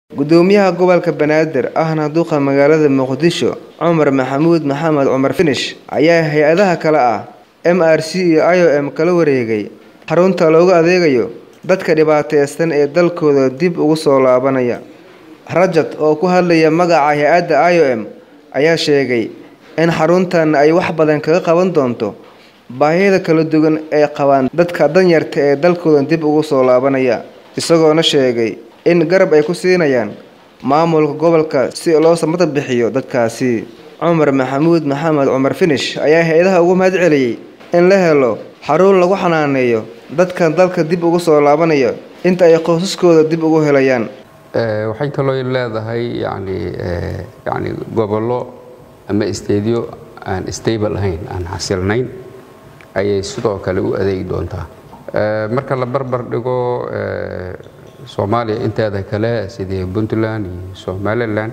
Gudoomiyaha Gobolka Banaadir ahna duqa magaalada Muqdisho Cumar Maxamuud Maxamed Cumar Finish ayaa hay'adaha kale ah MRC iyo IOM kala wareegay xarunta loogu adeegayo dadka dhibaataysan ee dalkooda dib ugu soo laabanaya. Rajat oo ku hadlaya magaca hay'adda IOM ayaa sheegay in xaruntan ay wax badan kaga qaban doonto baahida kala duwan ee qabaan dadka danyarta ee dalkooda dib ugu soo laabanaya, isagoona sheegay in garab ay ku siinayaan maamulka gobolka si loo samata bixiyo dadkaasi. Cumar Maxamuud Maxamed Cumar Finish ayaa hay'adaha uga mahadceliyay in la helo xarun lagu xanaaneeyo dadka dalka dib ugu soo laabanaya inta ay qoysaskooda dib ugu helayaan. waxay kaloo leedahay yani yani gobollo ama isteedyo aan stable ahayn aan xasilnayn ayay sidoo kale u adeegi doontaa marka la barbar dhigo soomaaliya inteeda kale sidii puntland iyo somalilan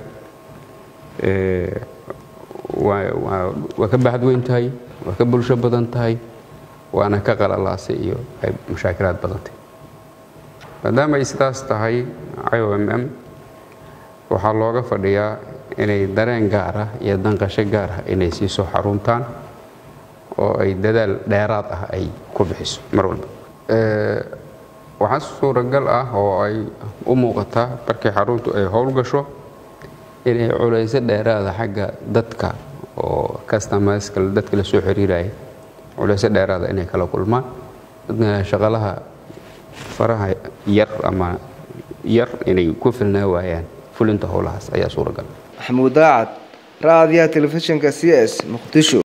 waa ka baxad weyn tahay waa ka bulsho badan tahay waana ka qalalaasay iyo ay mushaakilaad badantay maadaama ay sidaas tahay IOMM waxaa looga fadhiyaa inay dareen gaar ah iyo danqasho gaar ah inay siiso xaruntaan oo ay dadaal dheeraad ah ay ku bixiso mar walba waxaa suuragal ah oo ay u muuqataa markii xaruntu ay howlgasho inay culayso dheeraada xagga dadka oo customerska dadka la soo xiriiraya culayso dheeraada inay kala kulmaan dadka shaqalaha faraha yar ama yar inay ku filnaa waayaan fulinta howlahaas ayaa suuragal Maxamuud Daacad, Raadiyaha Telefishinka CS, Muqdisho.